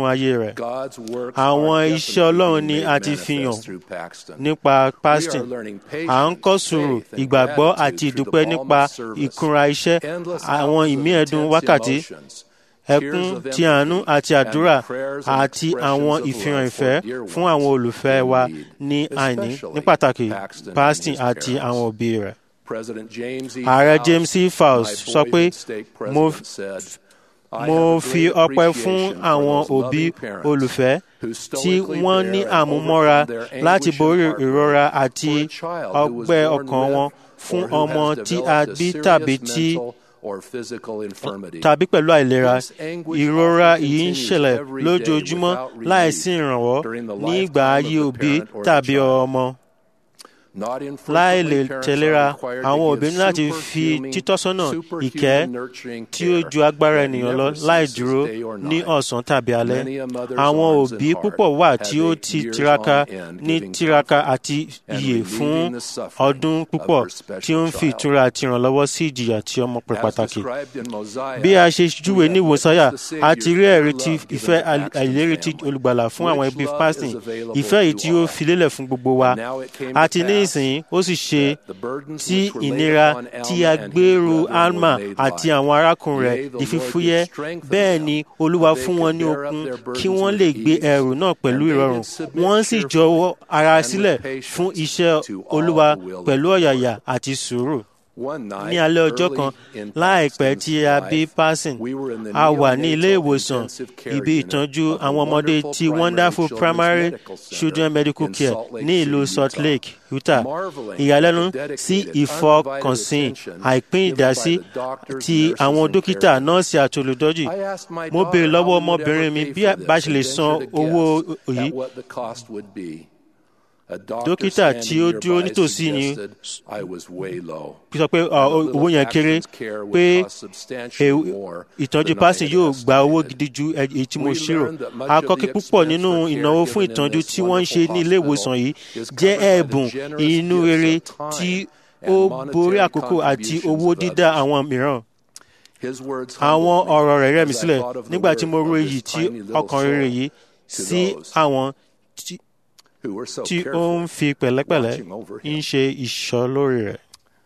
nínú ayé rẹ̀. God's works Àwọn are iṣẹ́ Ọlọ́run ni definitely a ti made fi hàn manifest through Paxton. nípa Paston. À ń kọ́ sùúrù, ìgbàgbọ́ àti ìdúpẹ́ nípa ìkúnra iṣẹ́, àwọn ìmí ẹ̀dùn wákàtí, ẹkún ti àánú àti àdúrà àti àwọn ìfihàn ìfẹ́ fún àwọn olùfẹ́ wa ní àìní ní pàtàkì Paxton àti àwọn òbí rẹ̀. Ààrẹ James E. Faust sọ pé mo mo fi ọpẹ́ fún àwọn òbí olùfẹ́ tí wọ́n ní àmúmọ́ra láti borí ìrora àti ọgbẹ́ ọkàn wọn fún ọmọ tí a bí tàbí tí tàbí pẹ̀lú àìlera ìrora yìí ń ṣẹlẹ̀ lójoojúmọ́ láìsí ìrànwọ́ ní ìgbà ayé òbí tàbí ọmọ láì lè tẹ̀léra àwọn òbí ní láti fi títọ́sọ́nà ìkẹ́ tí ó ju agbára ènìyàn lọ láì dúró ní ọ̀sán tàbí alẹ́. àwọn òbí púpọ̀ wà tí ó ti tiraka ní tiraka àti iyè fún ọdún púpọ̀ tí ó ń fi ìtura àti ìrànlọ́wọ́ sí ìjìyà tí ọmọ pẹ̀ pàtàkì. bí a ṣe júwe ní ìwòsáyà a ti rí ẹ̀rí ti ìfẹ́ àìlérí ti olùgbàlà fún àwọn ẹbí pásítìn ìfẹ́ yìí tí ó fi lélẹ̀ fún gbogbo wa a ti ní ìsìn ó sì ṣe tí ìnira tí a gbèrú alma àti àwọn arákùnrin rẹ̀ di fífúyẹ́ bẹ́ẹ̀ ni olúwa fún wọn ní okun kí wọ́n lè gbé ẹrù náà pẹ̀lú ìrọ̀rùn wọ́n sì jọ̀wọ́ ara sílẹ̀ fún iṣẹ́ olúwa pẹ̀lú ọ̀yàyà àti sùúrù ní alẹ́ ọjọ́ kan láìpẹ́ tí a bí Parson a wà ní ilé ìwòsàn ibi ìtọ́jú àwọn ọmọdé ti Wonderful Primary Children Medical Care ní ìlú Salt Lake, Utah. ìyàlẹ́nu sí ìfọkànsìn àìpín ìdásí ti àwọn dókítà nọ́ọ̀sì àti olùtọ́jú mo béèrè lọ́wọ́ ọmọbìnrin mi bí bá ṣe lè san owó yìí dókítà tí ó dúró nítòsí ni sọ pé owó yẹn kéré pé ìtọ́jú pásìn yóò gba owó gidi ju èyí tí mo ṣírò akọ́kí púpọ̀ nínú ìnáwó fún ìtọ́jú tí wọ́n ń ṣe ní ilé ìwòsàn yìí jẹ́ ẹ̀bùn inú rere tí ó borí àkókò àti owó dídá àwọn mìíràn àwọn ọ̀rọ̀ rẹ̀ rẹ̀ mí sílẹ̀ nígbà tí mo ro èyí tí ọkàn rere yìí sí àwọn tí ó ń fi pẹ̀lẹ́pẹ̀lẹ́ ń ṣe ìṣọ́ lórí rẹ̀.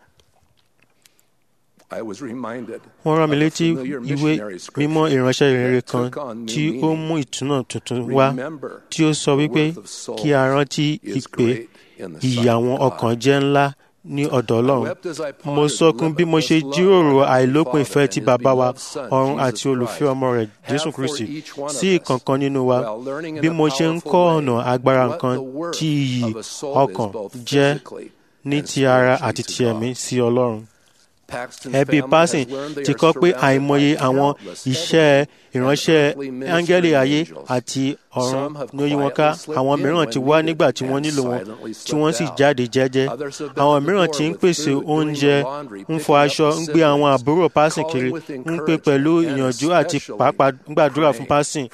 wọ́n rán mi létí ìwé mímọ́ ìránṣẹ́ ìrere kan tí ó mú ìtúnà tuntun wá tí ó sọ wípé kí a rántí ìpè ìyà àwọn ọkàn jẹ́ ńlá ní ọ̀dọ̀ Ọlọ́run. Mo sọkún bí mo ṣe jíròrò àìlópin ìfẹ́ ti bàbá wa ọ̀run àti olùfẹ́ ọmọ rẹ̀ Jésù Kristi sí ìkọ̀ọ̀kan nínú wa bí mo ṣe ń kọ́ ọ̀nà agbára nǹkan tí iyì ọkàn jẹ́ ní ti ara àti ti ẹ̀mí sí Ọlọ́run. Ẹbí Parson ti kọ́ pé àìmọye àwọn iṣẹ́ ìránṣẹ́ áńgẹ́lì ayé àti ọ̀run ní ó yí wọn ká àwọn mìíràn ti wá nígbà tí wọ́n nílò wọn tí wọ́n sì jáde jẹ́jẹ́ àwọn mìíràn ti ń pèsè oúnjẹ ń fọ aṣọ ń gbé àwọn àbúrò Parson kiri ń pè pẹ̀lú ìyànjú àti pàápàá ń gbàdúrà fún Parson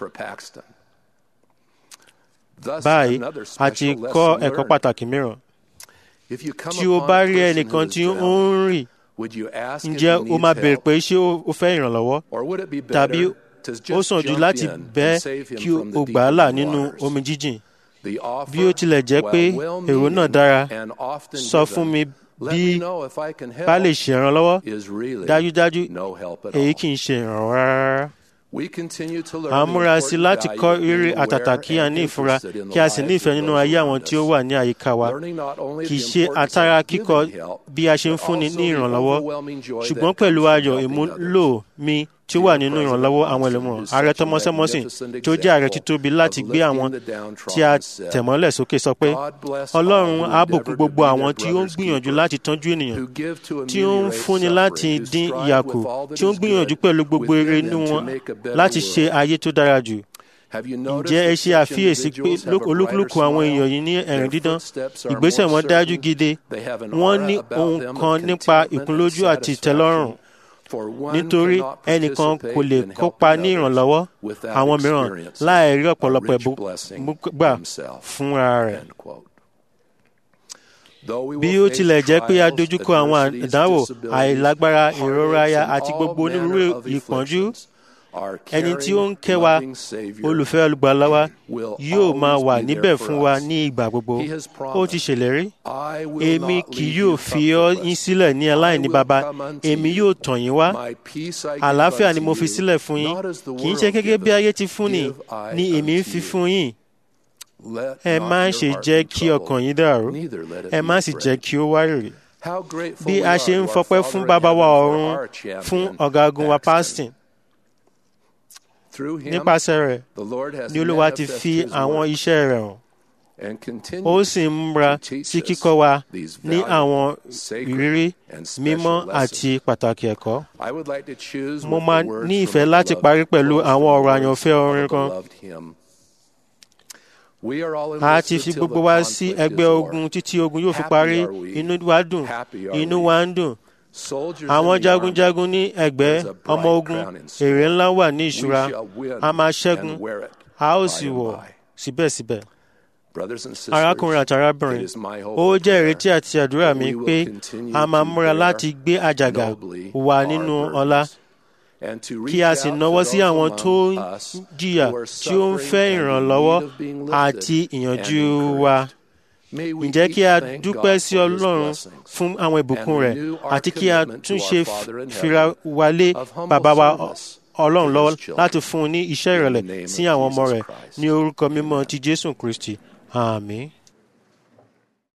báyìí a ti kọ́ ẹ̀kọ́ pàtàkì mìíràn tí o bá rí ẹnìkan tí ó ń rìn ǹjẹ́ o máa béèrè pé ṣé o fẹ́ ìrànlọ́wọ́ tàbí ó sàn jù láti bẹ́ kí o gbà á là nínú omi jíjìn bí ó tilẹ̀ jẹ́ pé èrò náà dára sọ fún mi bí bá lè ṣèrànlọ́wọ́ dájúdájú èyí kì í ṣe ìrànwọ́ rárá à ń múra sí láti kọ́ rírì àtàtà kí a ní ìfura kí a sì ní ìfẹ́ nínú ayé àwọn tí ó wà ní àyíká wa kì í ṣe àtàrà kíkọ bí a ṣe ń fúnni ní ìrànlọ́wọ́ ṣùgbọ́n pẹ̀lú ayọ̀ ìmúlò mi tí ó wà nínú ìrànlọ́wọ́ àwọn ẹlòmíràn ààrẹ tọmọsẹmọsìn tí ó jẹ́ ààrẹ títóbi láti gbé àwọn tí a tẹ̀mọ́lẹ̀ sókè sọ pé ọlọ́run á bùkún gbogbo àwọn tí ó ń gbìyànjú láti tọ́jú ènìyàn tí ó ń fúnni láti dín ìyà kù tí ó ń gbìyànjú pẹ̀lú gbogbo eré inú wọn láti ṣe ayé tó dára jù ǹjẹ́ ẹ ṣe àfiyèsí pé olúkúlùkù àwọn èèyàn yìí ní ẹ̀rín dídán ìgbésẹ̀ wọn dájú gidi wọ́n ní ohun kan nípa ìkúnlójú àti ìtẹ́lọ́rùn nítorí ẹnìkan kò lè kópa ní ìrànlọ́wọ́ àwọn mìíràn láì rí ọ̀pọ̀lọpọ̀ ẹ̀bùn gbà fúnra rẹ̀. bí ó tilẹ̀ jẹ́ pé a dojúkọ àwọn ìdánwò àìlágbára ìrora aya àti gbogbo onírúurú ìpọ́njú ẹni tí ó ń kẹ́ wa olùfẹ́ olùgbàlà wa yóò máa wà níbẹ̀ fún wa ní ìgbà gbogbo ó ti ṣèlérí èmi kì yóò fi ọ́ yín sílẹ̀ ní aláìní baba èmi yóò tọ̀ yín wá àlàáfíà ni mo fi sílẹ̀ fún yín kì í ṣe gẹ́gẹ́ bí ayé ti fún ni ni èmi ń fi fún yín ẹ má ṣe jẹ́ kí ọkàn yín dàrú ẹ má sì jẹ́ kí ó wárìrì bí a ṣe ń fọpẹ́ fún bàbá wa ọ̀run fún ọ̀gágun wa pásítìn nípasẹ̀ rẹ̀ ni olúwa ti fi àwọn iṣẹ́ rẹ̀ hàn ó sì ń múra sí kíkọ́ wa ní àwọn ìrírí mímọ́ àti pàtàkì ẹ̀kọ́. mo máa ní ìfẹ́ láti parí pẹ̀lú àwọn ọ̀rọ̀ àyànfẹ́ orin kan. a ti fi gbogbo wa sí ẹgbẹ́ ogun títí ogun yóò fi parí inú wa dùn inú wa ń dùn àwọn jagunjagun ní ẹgbẹ́ ọmọ ogun èrè ńlá wà ní ìṣúra a máa ṣẹ́gun a ó sì wọ̀ síbẹ̀síbẹ̀. arákùnrin àti arábìnrin ó jẹ́ ìrètí àti àdúrà mi pé a máa múra láti gbé àjàgà wà nínú ọlá kí a sì náwó sí àwọn tó ń jìyà tí ó ń fẹ́ ìrànlọ́wọ́ àti ìyànjú wa ǹjẹ́ kí a dúpẹ́ sí ọlọ́run fún àwọn ìbùkún rẹ̀ àti kí a tún ṣe fira wálé bàbá wa ọlọ́run lọ́wọ́ láti fún un ní iṣẹ́ ìrẹ̀lẹ̀ sí àwọn ọmọ rẹ̀ ní orúkọ mímọ́ ti jésù kristi àmín.